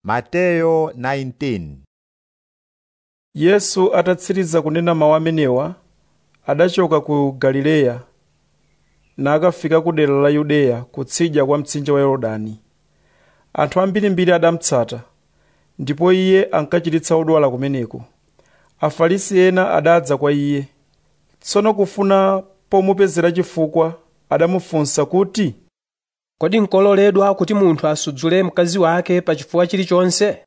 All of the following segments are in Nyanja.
Mateyo 19 yesu atatsiriza kunena mawu amenewa adachoka ku galileya nakafika ku dera la yudeya kutsidya kwa mtsinje wa yorodani anthu ambirimbiri adamutsata ndipo iye ankachiritsa odwala kumeneko afarisi ena adadza kwa iye tsono kufuna pomupezera chifukwa adamufunsa kuti kodi nkololedwa kuti munthu asudzule mkazi wake pa chifukwa chilichonse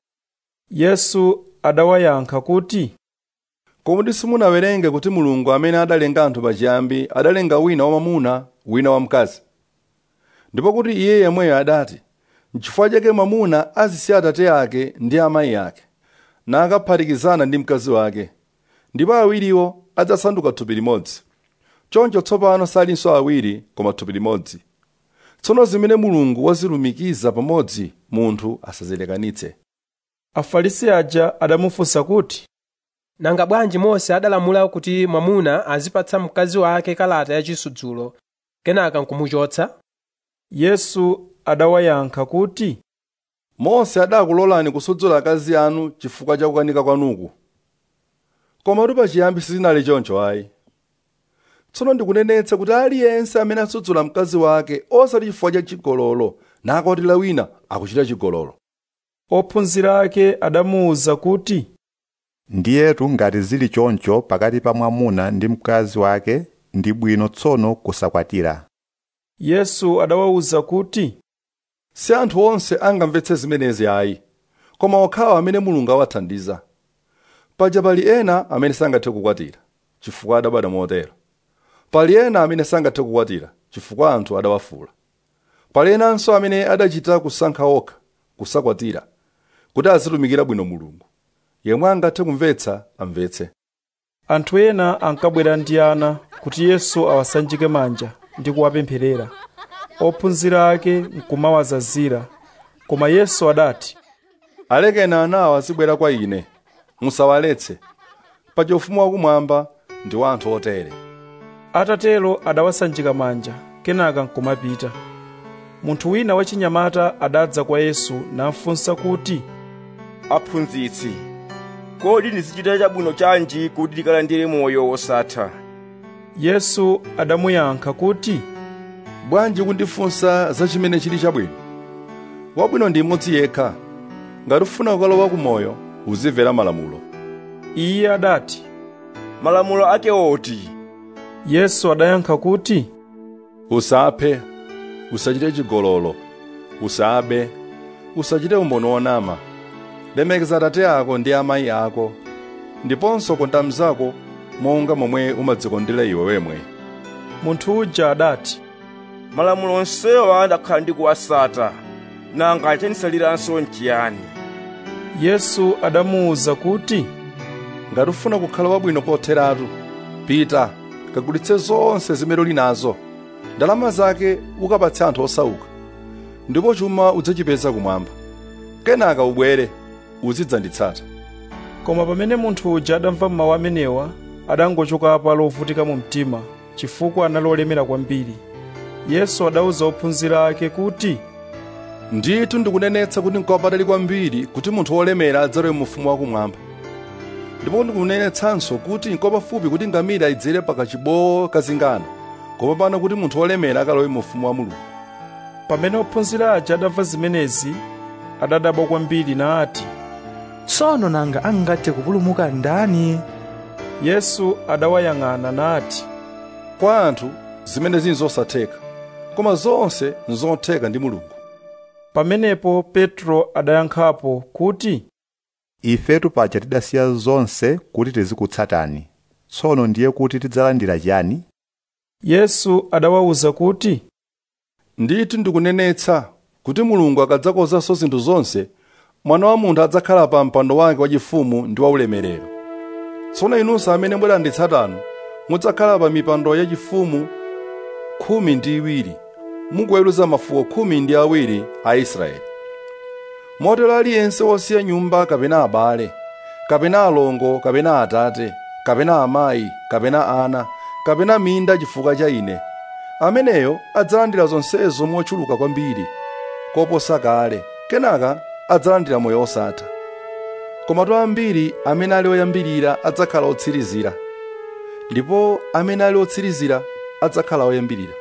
yesu adawayankha kuti kodi simunawerenge kuti mulungu amene adalenga anthu pachiyambi adalenga wina wamwamuna wina wamkazi ndipo kuti iye yemweyo adati n'chifukwa chake mwamuna azisiya atate ake ndi amayi ake nakaphatikizana ndi mkazi wake ndipo awiriwo adzasanduka thupi limodzi choncho tsopano salinso awiri koma thupi limodzi tsono zimene mulungu wazilumikiza pamodzi munthu asazilekanitse afarisi aja adamufunsa kuti nanga bwanji mose adalamula kuti mwamuna azipatsa mkazi wake kalata yachisudzulo kenaka nkumuchotsa yesu adawayankha kuti mose adakulolani kusudzula akazi anu chifukwa cha kukanika kwanuku koma pachiyambi sizinali choncho ayi tsono ndikunenetsa kuti aliyense amene asudzula mkazi wake osati chifukwa cha chigololo nakwatira wina akuchita chigololo ophunzira ake adamuwuza kuti ndiyetu ngati zili choncho pakati pa mwamuna ndi mkazi wake ndi bwino tsono kusakwatira yesu adawawuza kuti si anthu onse angamvetse zimenezi ayi koma okhawo amene mulungu awathandiza paja pali ena amene sangathe kukwatira chifukwa adabadwa motero pali ena amene sangathe kukwatira chifukwa anthu adawafula pali enanso amene adachita kusankha okha kusakwatira kuti azitumikira bwino mulungu yemwe angathe kumvetsa amvetse anthu ena ankabwera ndi ana kuti yesu awasanjike manja ndi kuwapempherera ophunzira ake nkumawazazira koma yesu adati alekeni anawa azibwera kwa ine musawaletse paja ufumu wakumwamba ndi wa anthu otere atatero adawasanjika manja kenaka nkumapita munthu wina wachinyamata adadza kwa yesu namfunsa kuti aphunzitsi kodi ndizichita chabwino chanji kuti ndikalandire moyo wosatha yesu adamuyankha kuti bwanji kundifunsa za chimene chili chabwino wabwino ndi mmodzi yekha ngati ufuna kukalowa kumoyo uzimvera malamulo iye adati malamulo ake oti yesu adayankha kuti usaphe usachite chigololo usabe usachite umboni wonama lemekeza atate ako ndi amayi ako ndiponso konda mnzako monga momwe umadzikondera iwe wemwe munthu uja adati malamulo onsewa ndakhala ndikuwasata nanga chanisaliranso nchiyani yesu adamuwuza kuti ngati ufuna kukhala wabwino kotheratu pita kagulitse zonse zimene uli nazo ndalama zake ukapatse anthu osauka ndipo chuma udzachipeza kumwamba kenaka ubwere uzidzanditsata koma pamene munthu uja adamva mawu amenewa adangochoka apa lovutika mu mtima chifukwa anali olemera kwambiri yesu adawuza ophunzira ake kuti ndithu ndikunenetsa kuti nkopatali kwambiri kuti munthu wolemera adzalowe mu ufumu wakumwamba ndipo ndikunenetsanso kuti nkopafupi kuti ngamira idzere pakachibowo kazingano koma pano kuti munthu wolemera akalowe mu ufumu wa mulungu pamene ophunzira aja adamva zimenezi adadabwa kwambiri nati tsono nanga angathe kupulumuka ndani yesu adawayang'ana nati kwa anthu zimenezi nzosatheka koma zonse nzotheka ndi mulungu pamenepo petro adayankhapo kuti ifetu paja tidasiya zonse kuti tizikutsatani tsono ndiye kuti tidzalandira chiyani yesu adawawuza kuti ndithu ndikunenetsa kuti mulungu akadzakozanso zinthu zonse mwana wa munthu adzakhala pa mpando wake wachifumu ndi waulemerero tsono inunso amene mwalanditsatanu mudzakhala pa mipando yachifumu khumi ndi iwiri mukuweruza mafuko khumi ndi awiri a israeli motero aliyense wosiya nyumba kapena abale kapena alongo kapena atate kapena amayi kapena ana kapena minda chifukwa cha ine ameneyo adzalandira zonsezo mochuluka kwambiri koposa kale kenaka adzalandira moyo osatha komatu ambiri amene ali oyambirira adzakhala otsirizira ndipo amene ali otsirizira adzakhala oyambirira